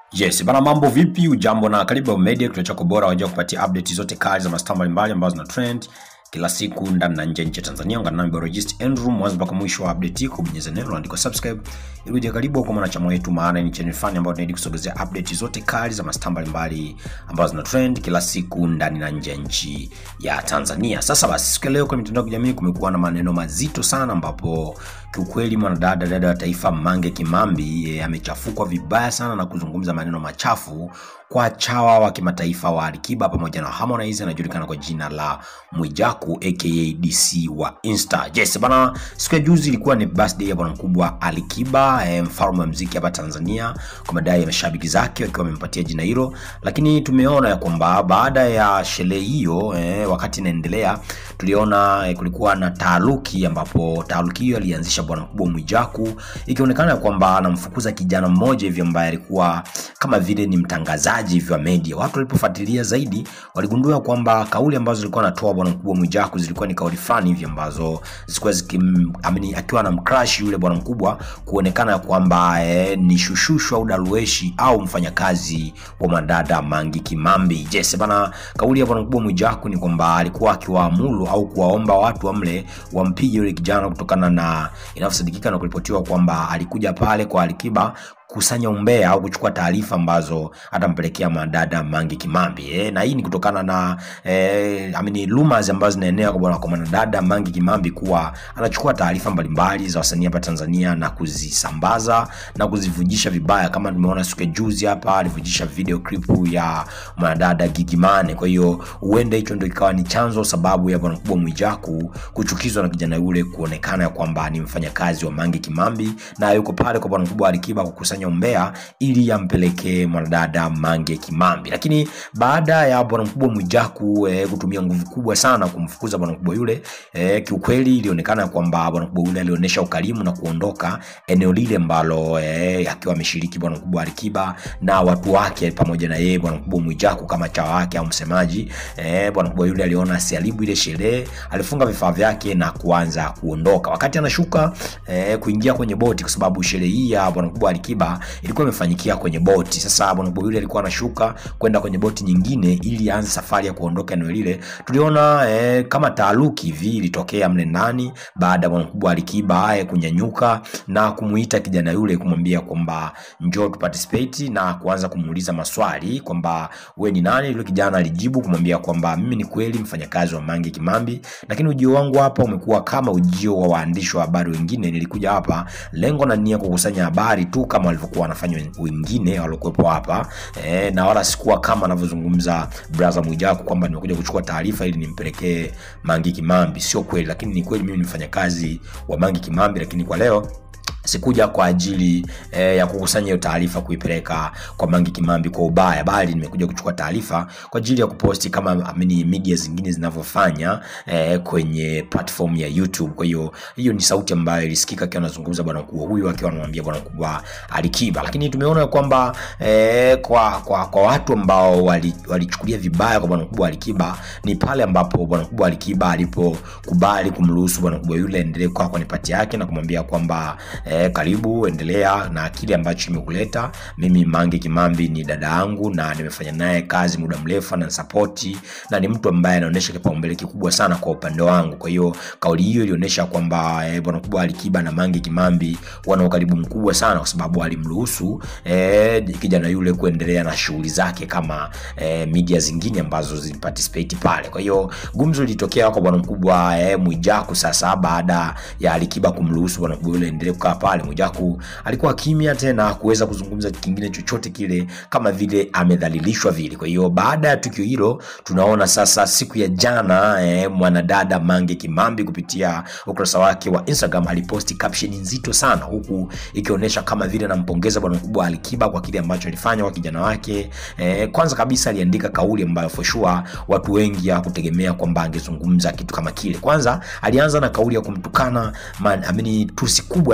Yes, bana mambo vipi? Ujambo na karibu Media, kituo chako bora wajua kupatia update zote kali za mastaa mbalimbali ambazo zina trend kila siku ndani na nje ya nchi ya Tanzania. Ungana nami Biologist Andrew mwanzo mpaka mwisho wa update hii, kubonyeza neno andiko subscribe ili uje karibu kwa mwanachama wetu, maana ni channel fani ambayo tunaidi kusogezea update zote kali za mastaa mbalimbali ambazo zina trend kila siku ndani na nje ya nchi ya Tanzania. Sasa basi, siku ya leo kwenye mitandao ya kijamii kumekuwa na maneno mazito sana, ambapo kiukweli mwanadada dada wa taifa Mange Kimambi e, amechafukwa vibaya sana na kuzungumza maneno machafu kwa chawa wa kimataifa wa Alikiba pamoja na Harmonize anajulikana kwa jina la Mwijaku aka DC wa Insta. Yes, bana siku ya juzi ilikuwa ni birthday ya bwana mkubwa Alikiba e, mfalme wa muziki hapa Tanzania kwa madai ya mashabiki zake wakiwa wamempatia jina hilo, lakini tumeona ya kwamba baada ya sherehe hiyo e, wakati inaendelea tuliona e, kulikuwa na taaruki ambapo taaruki hiyo alianzisha bwana mkubwa Mwijaku ikionekana kwamba anamfukuza kijana mmoja hivi ambaye alikuwa kama vile ni mtangazaji hivi wa media. Watu walipofuatilia zaidi waligundua kwamba kauli ambazo zilikuwa anatoa bwana mkubwa Mwijaku zilikuwa ni kauli fulani hivi ambazo zilikuwa zikim amini, akiwa na mcrash yule bwana mkubwa kuonekana kwamba eh, ni shushushu au darueshi au mfanyakazi wa madada Mangi Kimambi. Yes, bana kauli ya bwana mkubwa Mwijaku ni kwamba alikuwa akiwaamuru au kuwaomba watu wamle wampige yule kijana kutokana na inavyosadikika na kuripotiwa kwamba alikuja pale kwa Alikiba kusanya umbea au kuchukua taarifa ambazo atampelekea madada Mangi Kimambi eh, na hii ni kutokana na eh, I mean, rumors ambazo zinaenea kwa bwana kwa mwanadada Mangi Kimambi kuwa anachukua taarifa mbalimbali za wasanii hapa Tanzania na kuzisambaza na kuzivujisha vibaya, kama tumeona siku ya juzi hapa alivujisha video clip ya mwanadada Gigimane. Kwa hiyo huenda hicho ndio ikawa ni chanzo sababu ya bwana mkubwa Mwijaku kuchukizwa na kijana yule kuonekana kwamba ni mfanyakazi wa Mangi Kimambi na yuko pale kwa bwana mkubwa Alikiba kukusanya umbea ili yampelekee mwanadada Mange Kimambi. Lakini baada ya bwana mkubwa Mwijaku e, kutumia nguvu kubwa sana kumfukuza bwana mkubwa yule e, kiukweli ilionekana kwamba bwana mkubwa yule alionyesha ukarimu na kuondoka eneo lile ambalo e, akiwa ameshiriki bwana mkubwa Alikiba na watu wake pamoja na yeye bwana mkubwa Mwijaku kama chawa wake au msemaji e, bwana mkubwa yule aliona asiharibu ile sherehe, alifunga vifaa vyake na kuanza kuondoka. Wakati anashuka e, kuingia kwenye boti, kwa sababu sherehe hii ya bwana mkubwa Alikiba ilikuwa imefanyikia kwenye boti. Sasa bwana mkubwa yule alikuwa anashuka kwenda kwenye boti nyingine ili aanze safari ya kuondoka eneo lile. Tuliona e, kama taaruki hivi ilitokea mle ndani baada ya bwana mkubwa Alikiba e, kunyanyuka na kumuita kijana yule kumwambia kwamba njoo tu participate na kuanza kumuuliza maswali kwamba we ni nani. Yule kijana alijibu kumwambia kwamba mimi ni kweli mfanyakazi wa Mange Kimambi, lakini ujio wangu hapa umekuwa kama ujio wa waandishi wa habari wengine. Nilikuja hapa lengo na nia kukusanya habari tu kama walivyokuwa wanafanya wengine waliokuwepo hapa e, na wala sikuwa kama anavyozungumza brother Mwijaku kwamba nimekuja kuchukua taarifa ili nimpelekee Mange Kimambi. Sio kweli, lakini ni kweli mimi ni mfanyakazi wa Mange Kimambi, lakini kwa leo sikuja kwa ajili eh, ya kukusanya hiyo taarifa kuipeleka kwa Mange Kimambi kwa ubaya, bali nimekuja kuchukua taarifa kwa ajili ya kuposti kama amini media zingine zinavyofanya eh, kwenye platform ya YouTube. Kwa hiyo hiyo ni sauti ambayo ilisikika akiwa anazungumza bwana mkubwa huyu akiwa anamwambia bwana mkubwa Alikiba, lakini tumeona kwamba eh, kwa, kwa, kwa watu ambao walichukulia wali vibaya kwa bwana mkubwa Alikiba ni pale ambapo bwana mkubwa Alikiba alipokubali kumruhusu bwana mkubwa yule endelee kwa kwenye pati yake na kumwambia kwamba eh, karibu endelea na kile ambacho kimekuleta. Mimi Mange Kimambi ni dada yangu na nimefanya naye kazi muda mrefu na sapoti, na ni mtu ambaye anaonyesha kipaumbele kikubwa sana kwa upande wangu. Kwa hiyo kauli hiyo ilionyesha kwamba eh, bwana mkubwa Alikiba na Mange Kimambi wana ukaribu mkubwa sana, kwa sababu alimruhusu eh, kijana yule kuendelea na shughuli zake kama eh, media zingine ambazo ziliparticipate pale. Kwa hiyo gumzo lilitokea kwa bwana mkubwa eh, Mwijaku sasa baada ya Alikiba kumruhusu bwana mkubwa yule endelee kukaa pale Mwijaku alikuwa kimya tena kuweza kuzungumza kingine chochote kile, kama vile amedhalilishwa vile. Kwa hiyo baada ya tukio hilo, tunaona sasa siku ya jana eh, mwanadada Mange Kimambi kupitia ukurasa wake wa Instagram aliposti caption nzito sana, huku ikionyesha kama vile anampongeza bwana mkubwa Alikiba kwa kile ambacho alifanya kwa kijana wake. Eh, kwanza kabisa aliandika kauli ambayo for sure watu wengi hawakutegemea kwamba angezungumza kitu kama kile. Kwanza alianza na kauli ya kumtukana man, amini tusi kubwa sana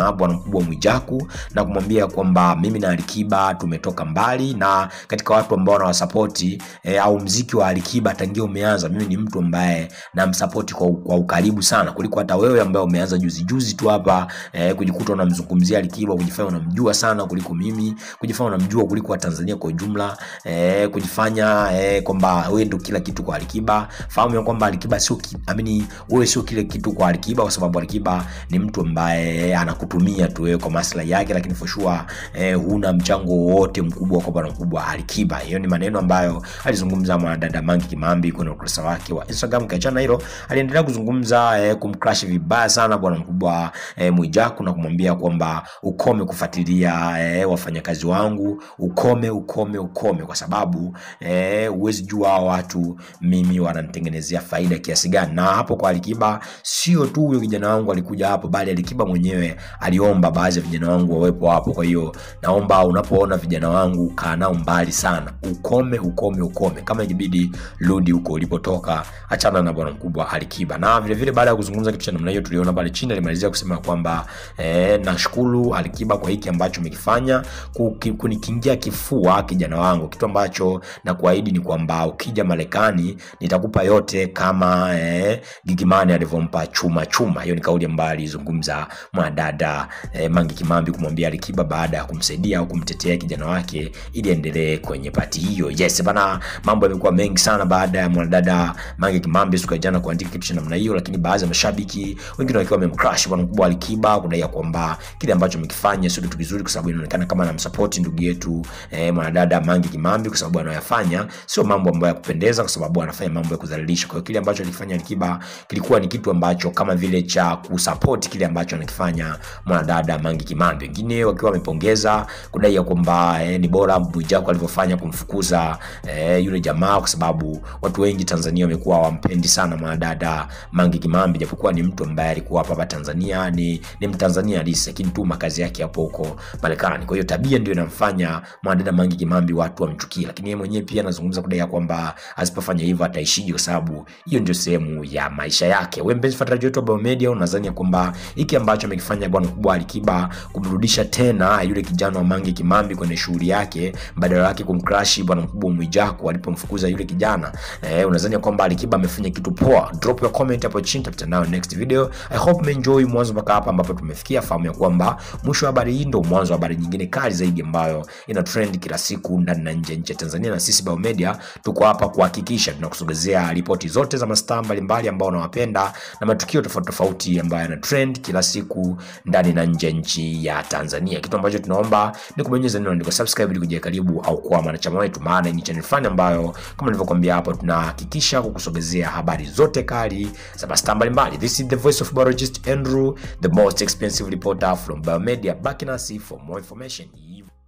sana bwana mkubwa Mwijaku na kumwambia kwamba mimi na Alikiba tumetoka mbali, na katika watu ambao wanawasapoti e, au mziki wa Alikiba tangia umeanza, mimi ni mtu ambaye namsapoti kwa, kwa ukaribu sana kuliko hata wewe ambaye umeanza juzi juzi tu hapa e, kujikuta unamzungumzia Alikiba, kujifanya unamjua sana kuliko mimi, kujifanya unamjua kuliko Watanzania kwa ujumla e, kujifanya e, kwamba wewe ndio kila kitu kwa Alikiba. Fahamu ya kwamba Alikiba sio amini, wewe sio kile kitu kwa Alikiba, kwa sababu Alikiba ni mtu ambaye anakutumia tu wewe kwa maslahi yake, lakini for sure eh, huna mchango wowote mkubwa kwa bwana mkubwa Alikiba. Hiyo ni maneno ambayo alizungumza mwanadada Mange Kimambi kwenye ukurasa wake wa Instagram. Kiachana hilo, aliendelea kuzungumza eh, kumcrash vibaya sana bwana mkubwa eh, Mwijaku na kumwambia kwamba ukome kufuatilia eh, wafanyakazi wangu, ukome ukome ukome, kwa sababu huwezi eh, jua hao watu mimi wananitengenezea faida kiasi gani. Na hapo kwa Alikiba, sio tu huyo kijana wangu alikuja hapo, bali Alikiba mwenyewe aliomba baadhi ya vijana wangu wawepo hapo. Kwa hiyo naomba unapoona vijana wangu kaa nao mbali sana, ukome ukome ukome. Kama ikibidi rudi huko ulipotoka, achana na bwana mkubwa Alikiba. Na vile vile baada ya kuzungumza kitu cha namna hiyo, tuliona pale chini alimalizia kusema kwamba eh, nashukuru Alikiba kwa hiki ambacho umekifanya kunikingia kifua kijana wangu, kitu ambacho nakuahidi ni kwamba ukija Marekani nitakupa yote kama eh, Gigimani alivyompa chuma chuma. Hiyo ni kauli ambayo alizungumza mwanadada eh, Mange Kimambi kumwambia Alikiba baada ya kumsaidia au kumtetea kijana wake ili endelee kwenye pati hiyo. Yes bana, mambo yamekuwa mengi sana baada ya mwanadada Mange Kimambi siku ya jana kuandika kitu cha namna hiyo, lakini baadhi ya mashabiki wengine wakiwa wamemcrush bwana mkubwa Alikiba kudai kwamba kile ambacho amekifanya sio kitu kizuri, kwa sababu inaonekana kama anamsupport ndugu yetu eh, mwanadada Mange Kimambi, kwa sababu anayofanya sio mambo ambayo ya kupendeza, kwa sababu anafanya mambo ya kudhalilisha. Kwa hiyo kile ambacho alikifanya Alikiba kilikuwa ni kitu ambacho kama vile cha kusupport kile ambacho anakifanya mwanadada Mange Kimambi, wengine wakiwa wamepongeza kudai ya kwamba eh, ni bora Mwijaku alivyofanya kumfukuza eh, yule jamaa, kwa sababu watu wengi Tanzania wamekuwa wampendi sana mwanadada Mange Kimambi, japokuwa ni mtu ambaye alikuwa hapa hapa Tanzania, ni, ni Mtanzania halisi, lakini tu makazi yake hapo huko Marekani. Kwa hiyo tabia ndio inamfanya mwanadada Mange Kimambi watu wamchukie, lakini yeye mwenyewe pia anazungumza kudai ya kwamba asipofanya hivyo ataishije, kwa sababu hiyo ndio sehemu ya maisha yake. Wewe mpenzi mfuatiliaji wetu wa Biomedia, unadhani kwamba hiki ambacho amekifanya bwana mkubwa Alikiba kumrudisha tena yule kijana wa Mange Kimambi kwenye shughuli yake, badala yake kumcrash bwana mkubwa Mwijaku alipomfukuza yule kijana eh, unadhani kwamba Alikiba amefanya kitu poa? Drop your comment hapo chini, tutakutana nayo next video. I hope umeenjoy mwanzo mpaka hapa ambapo tumefikia. Fahamu ya kwamba mwisho wa habari hii ndio mwanzo wa habari nyingine kali zaidi ambayo ina trend kila siku ndani na nje nchi ya Tanzania, na sisi Biomedia tuko hapa kuhakikisha tunakusogezea ripoti zote za mastaa mbalimbali ambao unawapenda na matukio tofauti tofauti ambayo yana trend kila siku ndani na nje nchi ya Tanzania. Kitu ambacho tunaomba ni kubonyeza neno andiko subscribe ili kuja karibu au kuwa mwanachama wetu, maana ni channel fulani ambayo kama nilivyokuambia hapo, tunahakikisha kukusogezea habari zote kali za mastaa mbalimbali. This is the voice of biologist Andrew, the most expensive reporter from Biomedia. Back nasi for more information.